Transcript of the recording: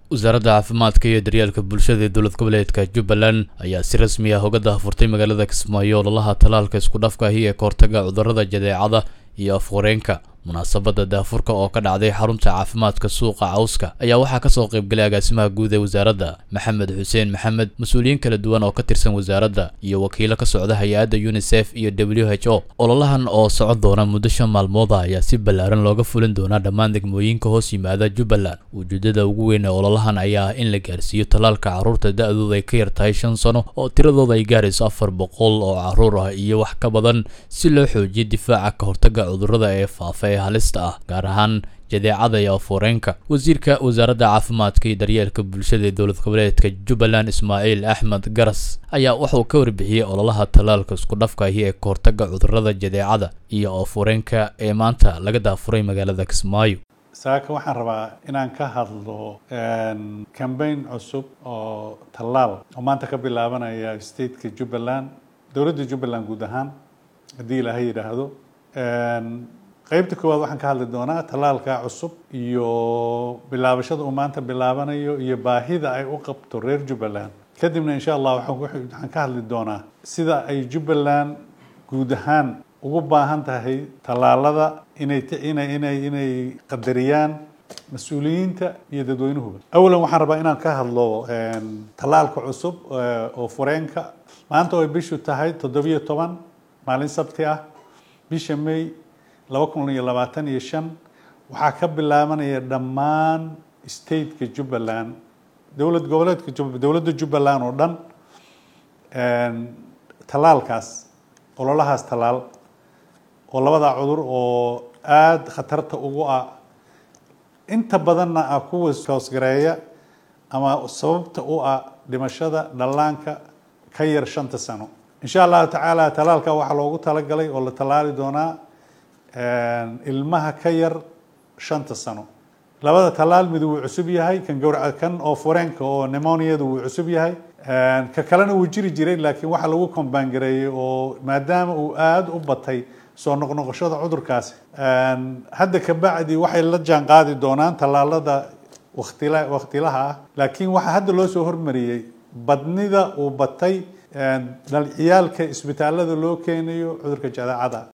wasaaradda caafimaadka iyo daryeelka bulshada ee dowlad goboleedka jubbaland ayaa si rasmi ah uga daahfurtay magaalada kismaayo ololaha talaalka isku dhafka ahi ee kahortaga cudurrada jadeecada iyo afwareenka munaasabadda daafurka oo ka dhacday xarunta caafimaadka suuqa cawska ayaa waxaa kasoo qaybgalay agaasimaha guud ee wasaaradda maxamed xuseen maxamed mas-uuliyiin kala duwan oo ka tirsan wasaaradda iyo wakiilo ka socda hay-adda unisef iyo w h o ololahan oo socon doona muddo shan maalmooda ayaa si ballaaran looga fulin doonaa dhammaan degmooyinka hoos yimaada jubbaland ujeedada ugu weyn ee ololahan ayaa ah in la gaarsiiyo talaalka carruurta da-dooda ay ka yar tahay shan sano oo tiradooda ay gaarayso afar boqol oo carruur ah iyo wax ka badan si loo xoojiyo difaaca ka hortaga cudurrada ee faafa ee halista ah gaar ahaan jadeecada iyo afureenka wasiirka wasaaradda caafimaadka iyo daryeelka bulshada ee dowlad goboleedka jubbaland ismaaciil axmed garas ayaa wuxuu ka warbixiyey ololaha talaalka isku dhafka ahi ee kahortaga cudurrada jadeecada iyo afureenka ee maanta laga daafuray magaalada kismaayo saaka waxaan rabaa inaan ka hadlo cambaign cusub oo tallaal oo maanta ka bilaabanaya stateka jubbaland dowladda jubbaland guud ahaan haddii ilaahay yidhaahdo qeybta koowaad waxaan ka hadli doonaa tallaalka cusub iyo bilaabashada uu maanta bilaabanayo iyo baahida ay u qabto reer jubbaland kadibna insha allah waxaan ka hadli doonaa sida ay jubbaland guud ahaan ugu baahan tahay tallaalada inay inay inay inay qadariyaan mas-uuliyiinta iyo dadweynuhuba awalan waxaan rabaa inaan ka hadlo tallaalka cusub oo fureenka maanta oo ay bishu tahay toddobiyo toban maalin sabti ah bisha may laba kun iyo labaatan iyo shan waxaa ka bilaabanaya dhammaan stateka jubbaland dowlad goboleedka dowladda jubbaland oo dhan tallaalkaas ololahaas tallaal oo labadaa cudur oo aada khatarta ugu ah inta badanna ah kuwa hoosgareeya ama sababta u ah dhimashada dhallaanka ka yar shanta sano insha allahu tacaala tallaalka waxaa loogu talagalay oo la tallaali doonaa ilmaha ka yar shanta sano labada tallaal mid wuu cusub yahay kan gawraca kan oo fureenka oo nemoniada wuu cusub yahay ka kalena wuu jiri jiray laakiin waxaa lagu kombaangareeyey oo maadaama uu aada u batay soo noqnoqoshada cudurkaasi hadda kabacdi waxay la jaan qaadi doonaan tallaalada waktila waktilaha ah laakiin waxaa hadda loo soo hormariyey badnida uu batay ciyaalka isbitaalada loo keenayo cudurka jadeecada